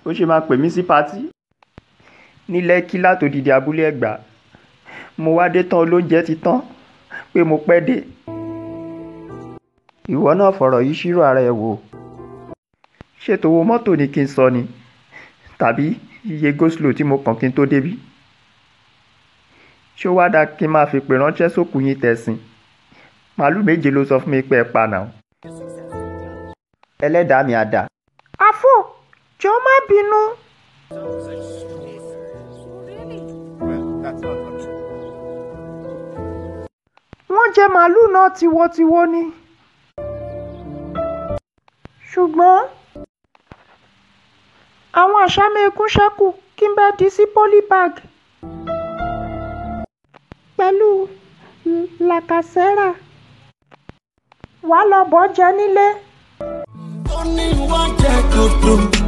ó ṣe máa pè mí sí patí ní lẹ́kí látòdìdí abúlé ẹ̀gbá mo wá dé tán olóúnjẹ ti tán pé mo pẹ́ dé ìwọ náà fọ̀rọ̀ yìí ṣírò ara ẹ wò ṣètò owó mọ́tò ni kí n sọ ni tàbí iye goslow tí mo kàn kí n tó débí ṣó wá dáa kí n máa fi pè ránṣẹ́ sókùú yín tẹ̀sìn màálù méje ló sọ fún mi pé ẹ pa náà ẹlẹ́dàá mi àdá. àfò jọ má bínú. wọ́n jẹ màálù náà tiwotiwo ni. ṣùgbọ́n àwọn àṣàmẹ́kún ṣẹ́kù kí n bá di sí polybag pẹ̀lú làkàṣẹ́rà wàá lọ bọ́ jẹ nílé. ó ní wọ́n jẹ́ dúdú